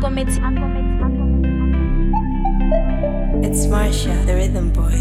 Agometi. It's Marsha, the rhythm boy.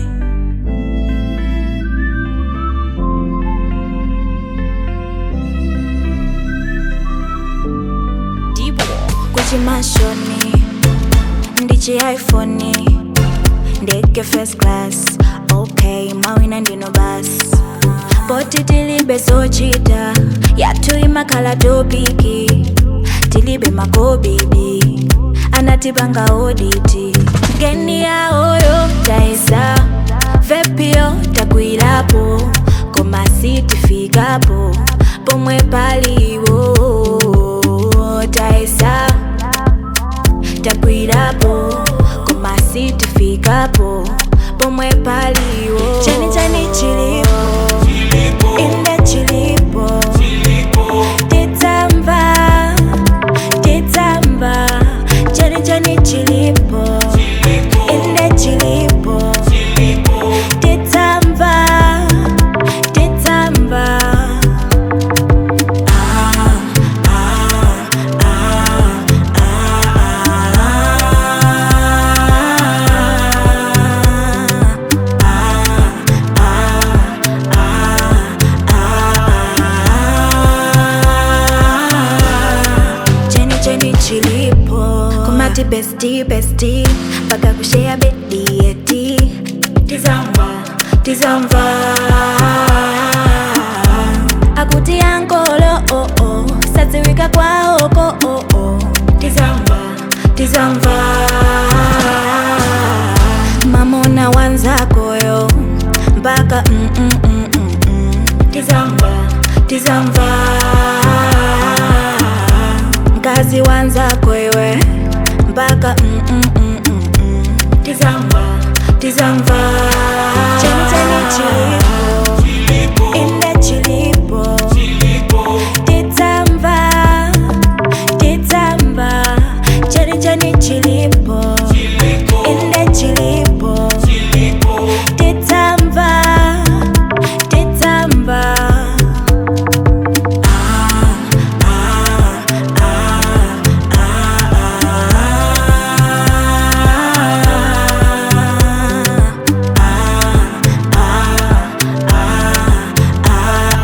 Dibo. kuchimashoni ndichi iphone ndege first class ok mawina ndino basi poti tilibe zochita yathu imakhala topiki tilibe makobibi anatipanga oditi ngeni yaoyo taesa vepio takwirapo koma sitifikapo pomwe paliwo taesa takwirapo koma sitifikapo pomwe paliwo chani chani chilipo inde chilipo titsamba titsamba chani chani chilipo inde chilipo titsamba titsamba ah, ah, ah, cheni cheni chilipo kumati besti besti mpaka kushea bedi eti tizamba tizamba akuti yankolo oh oh sadziwika kwaoko oh oh tizamba tizamba mamona wanzakoyo mpaka mm, mm, mm, mm, mm. tizamba tizamba mkazi wanzako iwe mpaka mm, mm, mm, mm, mm. tizamba tizamba chenicheni chilipo inde chilipo tizamba tizamba chenicheni chilipo inde chilipo tizamba tizamba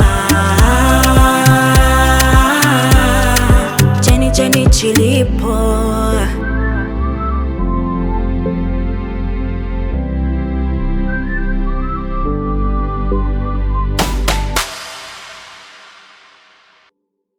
cheni cheni chilipo